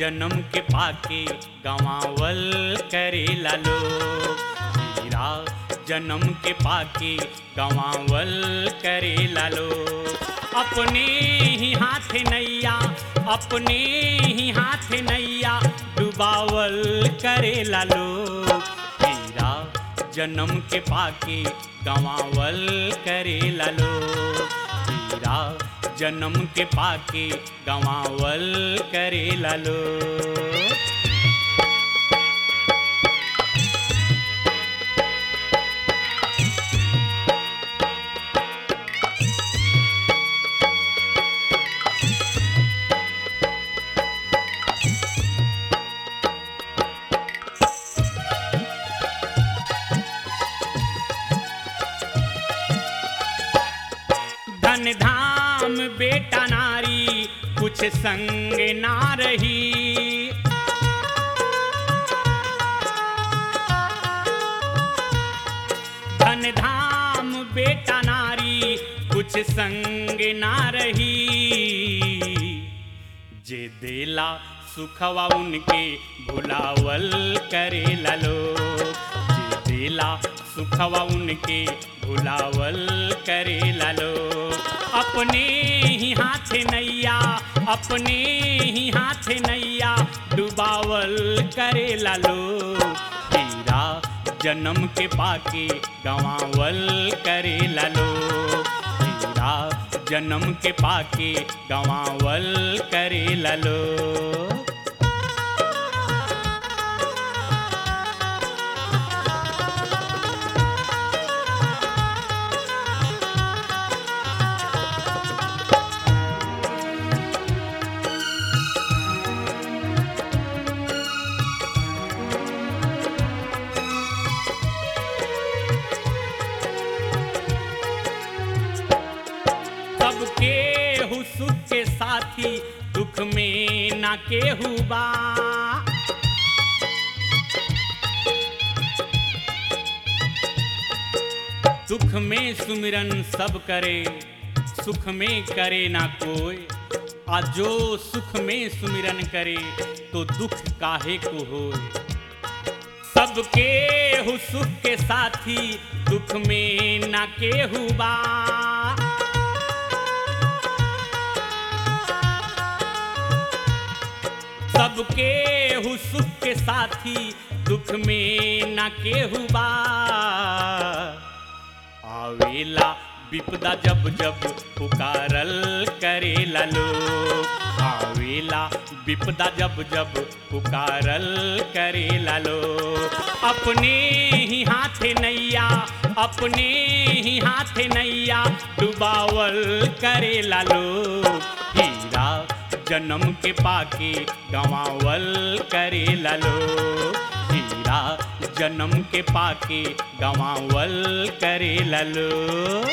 जन्म के पाके गवावल करेला लोग हीरा जन्म के पाके गवावल करेला लोग अपने ही हाथ नैया अपने ही हाथ नैया डुबावल करेला लोग हीरा जन्म के पाके गवावल करेला लोग हीरा जन्म के पाके गवावल करेला लोग धन धाम बेटा नारी कुछ संग ना रही धन धाम बेटा नारी कुछ संग ना रही जे देला सुखवा उनके भुलावल करेला लोग जे देला सुखवा उनके भुलावल करेला लोग अपने ही हाथ नैया अपने ही हाथ नैया डुबावल करेला लोग हीरा जन्म के पाके गवावल करेला लोग हीरा जन्म के पाके गवावल करेला लोग सबके हु सुख के साथी दुख में ना केहू बा दुख में सुमिरन सब करे सुख में करे ना कोई आ जो सुख में सुमिरन करे तो दुख काहे को होए सबके हु सुख के साथी दुख में ना केहू बा सबके हु सुख के साथी दुख में ना केहू बा आवेला विपदा जब जब पुकारल करेला लोग आवेला विपदा जब जब पुकारल करेला लोग अपने ही हाथ नैया अपने ही हाथ नैया डुबावल करेला लोग हीरा जन्म के पाके गवावल करेला लोग हीरा जन्म के पाके गवावल करेला लोग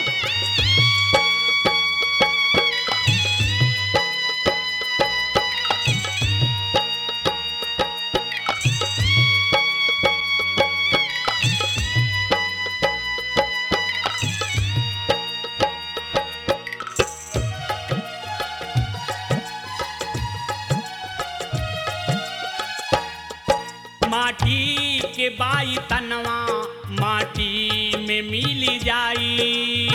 माटी के बाई तनवा माटी में मिल जाई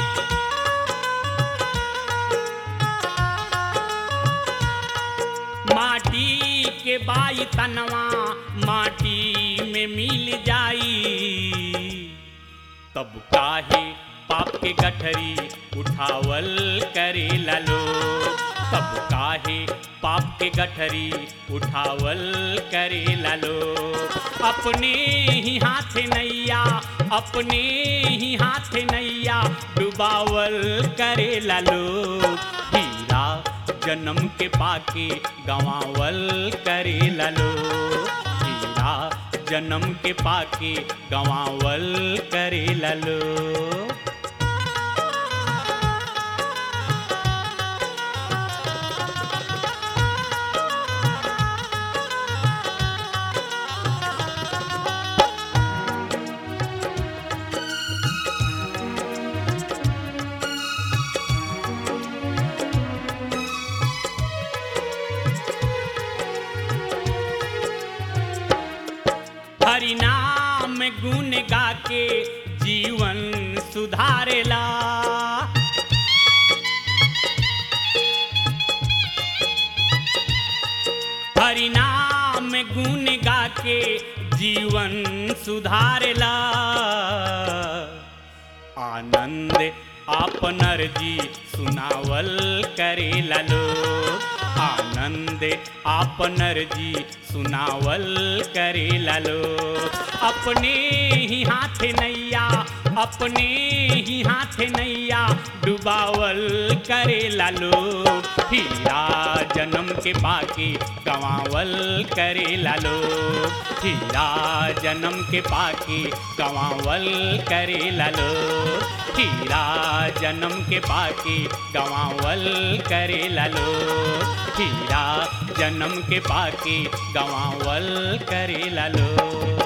माटी के बाई तनवा माटी में मिल जाई तब काहे पाप के गठरी उठावल करेला लोग तब काहे पाप के गठरी उठावल करेला लोग अपने ही हाथ नैया अपने ही हाथ नैया डुबावल करेला लोग हीरा जन्म के पाके गवावल करेला लोग हीरा जन्म के पाके गवावल करेला लोग हरिनाम गुण गा के जीवन सुधारेला हरिनाम गुण गा के जीवन सुधारेला आनंद आपनर जी सुनावल करेला लोग आनंद आपनर जी सुनावल करेला लोग अपने ही हाथ नैया अपने ही हाथ नैया डुबावल करेला लोग हीरा जन्म के पाके गवावल करेला लोग हीरा जन्म के पाके गवावल करेला लोग हीरा जन्म के पाके गवावल करेला लोग हीरा जन्म के पाके गवावल करेला लोग